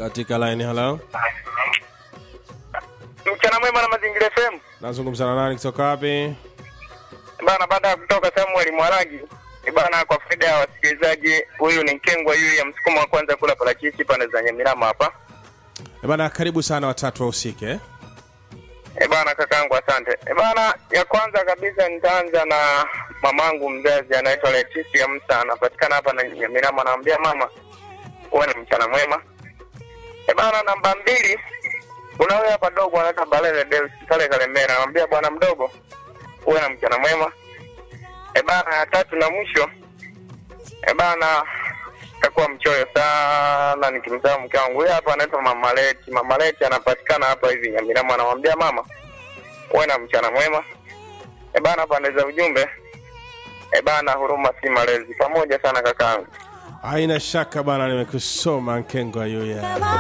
katika line halo Mchana mwema na Mazingira FM. nazungumza na nani kutoka wapi Bana, baada ya kutoka Samuel Mwaragi ni bana, kwa faida ya wasikilizaji, huyu ni Nkengwa yuyu ya msukumo wa kwanza kula parachichi pande za Nyamirama hapa. Eh bana karibu sana watatu wahusike eh? E bana, kakaangu asante. E bana, ya kwanza kabisa nitaanza na mamangu mzazi anaitwa Leticia Msa, anapatikana hapa na Nyamirama. Naambia mama, uwe na mchana mwema. E bana, namba mbili kuna huyo hapa dogo anaitwa Balele Deus pale Kalemera, naambia bwana mdogo, uwe na mchana mwema. E bana, ya tatu na mwisho, e bana, takuwa mchoyo sana nikimsahau mke wangu. Huyo hapa anaitwa Mama Leti. Mama Leti anapatikana hapa hivi Nyamirama, anamwambia mama, uwe na mchana mwema. E bana, pande za ujumbe, e bana, huruma si malezi. Pamoja sana kakaangu. haina shaka bana nimekusoma nkengwa yuya